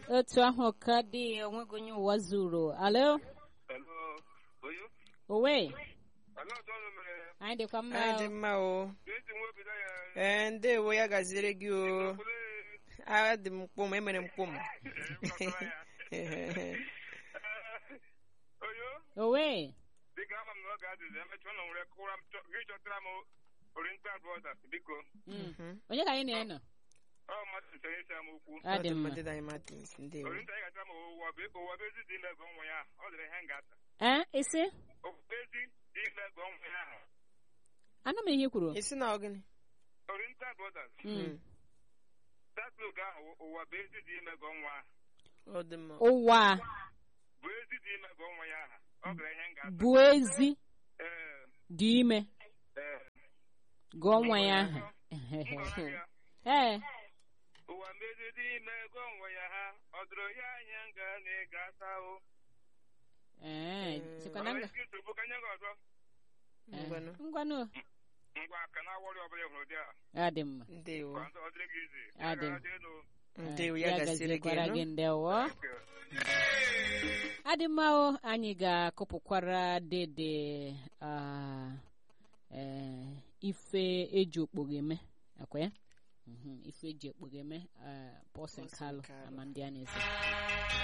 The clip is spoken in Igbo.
otu ahụ ka dị onweghị onye ụwa zuru alo Hello, Oyo. owe Ala ọzọ ọnụ mere anyị dịkwa mma anyị dị mma o esi nwa obido ya. ee ndewo ya gaziere gị o Okwule adị m mkpụm emere mkpụm gbasara ya. Oyo, owe dịka ama m na ọ ga-adịzi emechaa ụlọ nwere kụwara m chọ- gị chọtara m Oriental Brothers biko. Mm. onye ka anyị na-enọ Ọ mmadụ nchọrọ isi ama okwu. ọ dị mma Ọdịmmadị Martins ndewo Oriental ga-atara m ụwa bụ ụwa bụ ezi dị ime ego nwa ya. Ọ dịrị ihe m ga-ata. ee isi Ụwa bụ ezi dị ime ego nwa ya ahụ. anụ m ihe i kwuru isi na ọgịnị Oriental Brothers. Mm. That look ahụ ụwa bụ ezi dị ime ego nwa ahụ. ọ dị mma ụwa Bụ ezi dị ime ego nwa ya ahụ. Ọ dịrị ihe m ga-ata. bụ ezi Ee, dị ime ee. gụọ nwa ya ahụ Ngwara ya. ee ụwa mmezi dị ime ego nwe ya ha ọ dụrụ ya anya nga na ịga asa o ee sikwa na nga isi nsogbu ka nye gị ọzọ ngwanụ ngwanụ ngwa ka na awọrị ọbụla ịhụrụ dị a ọ dị mma ndewo ka ọ dịrị gị izi Adị. elu ndewo ya gaziere gị gazikwara nụ gị ndewo adịmahụ anyị ga-akụpụkwara dede ah, eh, ife eji okpoghe eme akwa ya Mhm, ife eji okpoghe eme pọsin Pọlsịn kalụ Kalụ. ama ndị a na-eze